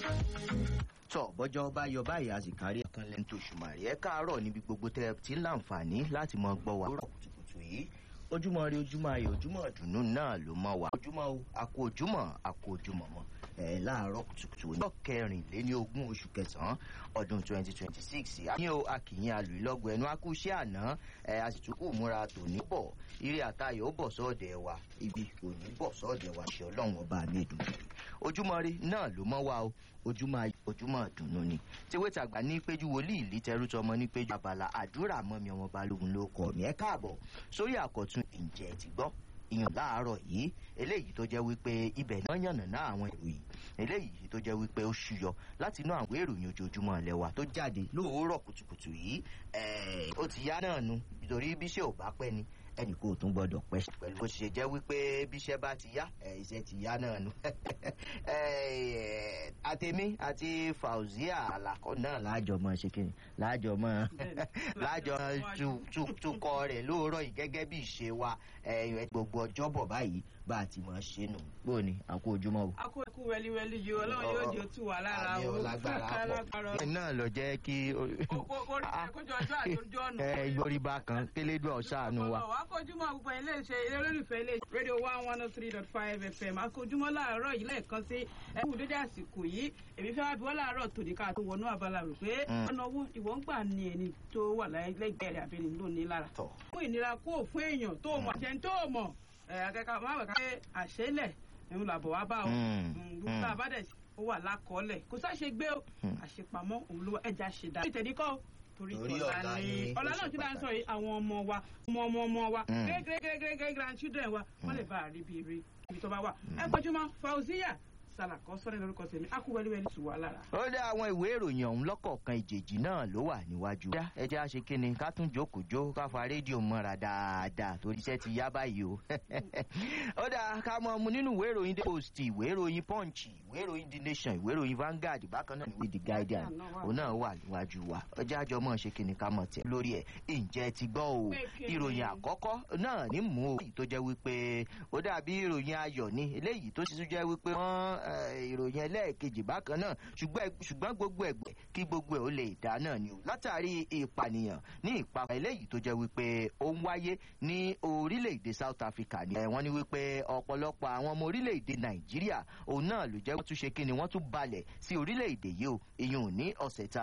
tọ bọjọ bá yọ báyìí a sì kárí ẹkan lẹni tó ṣùmàrì ẹ káàárọ níbi gbogbo tẹ ẹ ti ń láǹfààní láti mọ gbọ wà lórọ kùtùkùtù yìí ojúmọ rí ojúmọ ayé ojúmọ ìdùnnú náà ló mọ wá ojúmọ o àkó ojúmọ àkó ojúmọ mọ ẹ láàárọ kùtùkùtù ọjọ kẹrìnléní ogún oṣù kẹsànán ọdún twenty twenty six àmì o akìyìn alùlọgbọ ẹnu akúṣẹ àná ẹ àsìtúkù múra tòní bọ eré àtayọ ó bọ sọọdẹ wa ibi òní bọ sọọdẹ wa ṣe ọlọrun ọba mi dùn ojúmọ rí náà ló mọ wá o ojúmọ ojúmọ dùnú ni tiwé tàgbà ní péjú wòlíì lítẹrú tọmọ ní péjú abala àdúrà mọmi ọmọ balógun ló kọ mí ẹ káàbọ sórí àkọtún ìjẹ ti gbọ ìyàn láàárọ yìí eléyìí tó jẹ wípé ibẹ náà yànnà náà àwọn ìròyìn eléyìí tó jẹ wípé ó ṣúyọ láti inú àwọn ìròyìn ojoojúmọ lẹwà tó jáde lóòórọ kùtùkùtù yìí ó ti yá náà nu nítorí bíṣẹ ò bá pẹ ni ẹnì kò tún gbọdọ̀ pẹ́ pẹ̀lú bó ṣe jẹ́ wípé bíṣẹ́ bá ti yá iṣẹ́ ti yá náà nu àtẹ̀mí àti fauzia alakọ náà láàjọ mọ ṣe kí ni láàjọ mọ láàjọ tukọ rẹ̀ lóòrọ̀ yìí gẹ́gẹ́ bí ìṣe wa gbogbo ọjọ́bọ̀ báyìí bá a ti mọ̀ ṣe nù bó ni àkó ojúmọ́ o. àkó ẹkú wẹliwẹli yìí ọlọ́run yóò jẹ́ tù wá lára àmì ọ̀làgbára pọ̀ náà lọ jẹ́ kí. orí ẹ̀kọ́jọ́ ọjọ́ àjọjọ́ ọ̀nà. ẹ ìgbòrìbá kan kélédùn ọ̀ṣàánú wa akójúmọ́ gbogbo ilé iṣẹ́ ilé olólùfẹ́ ilé rédíò one one oh three dot five fm akójúmọ́ láàárọ̀ yìí lẹ́ẹ̀kan sí ẹkú dédé àsìkò yìí èmi fẹ́ wá bí wọ́n láàárọ̀ tòní ká tó wọnú abala rò pé ọ̀nà owó ìwọ̀n ń gbà ní ẹni tó wà lẹ́gbẹ̀ẹ́ rẹ̀ àbẹ̀ni lónìí lára fún ìnira kó fún èèyàn tó mọ̀ àṣẹ tó mọ̀ akẹ́kọ̀ọ́ máa wẹ̀ ká pé àṣẹlẹ̀ ẹ̀hún làbọ̀ wá bá o gbogbo àbádẹ̀ ó wà lákọọ́lẹ̀ kò sáṣe gbé o àṣepamọ́ òun ló ẹja ṣe dá torí ọ̀la ni ọ̀la náà ti bá ń sọ yìí àwọn ọmọ wa ọmọ ọmọ ọmọ wa gẹ́gẹ́gẹ́gẹ́ grandchildren wa wọ́n lè bá a rí bí eré ibi tó bá wà. ẹ gbọ́júmọ́ fauziya sàlàkọ́ sọ́rẹ́ lórúkọ tèmi akúwẹ́lẹ́wẹ́lẹ́ tù wá lára. ó dé àwọn ìwé ìròyìn ọ̀hún lọ́kọ̀ọ̀kan ìjèjì náà ló wà níwájú. ẹ jẹ́ àṣẹ kínni ká tún jókòó jó ká fa rédíò mọ́ra dáadáa torí iṣẹ́ ti yá báyìí o. ó dáa ká mọ mu nínú ìwé ìròyìn the post ìwé ìròyìn punch ìwé ìròyìn the nation ìwé ìròyìn vanguard bákan náà ìwé the guardian òun náà wà níwájú wa ọjà àjọ mọ̀ ṣe kínni ká mọ̀ tẹ̀ lórí ẹ̀ ǹjẹ́ ti gbọ́ o ìròyìn àkọ́kọ́ náà ní mú o tó jẹ́ wípé ó dàbí ìròyìn ayọ̀ ni eléyìí tó sì tún jẹ́ wípé wọ́n ìròyìn ẹlẹ́ẹ̀kejì bákan náà ṣùgbọ́n gbogbo ẹ̀gbẹ́ kí gbogbo ẹ̀ ó lè dá náà ni o látàrí ìpànìyàn ní ìpapọ̀ eléyìí tó jẹ́ wípé ó ń wáyé ní orílẹ̀-èdè south africa ni wọ́n ní wípé ọ̀pọ̀lọpọ̀ àwọn ọmọ orílẹ̀-èdè nàìjíríà òun náà ló jẹ́ wọ́n tún ṣe kí ni wọ́n tún balẹ̀ sí orílẹ̀-èdè yìí o ìyún ní ọ̀sẹ̀ ta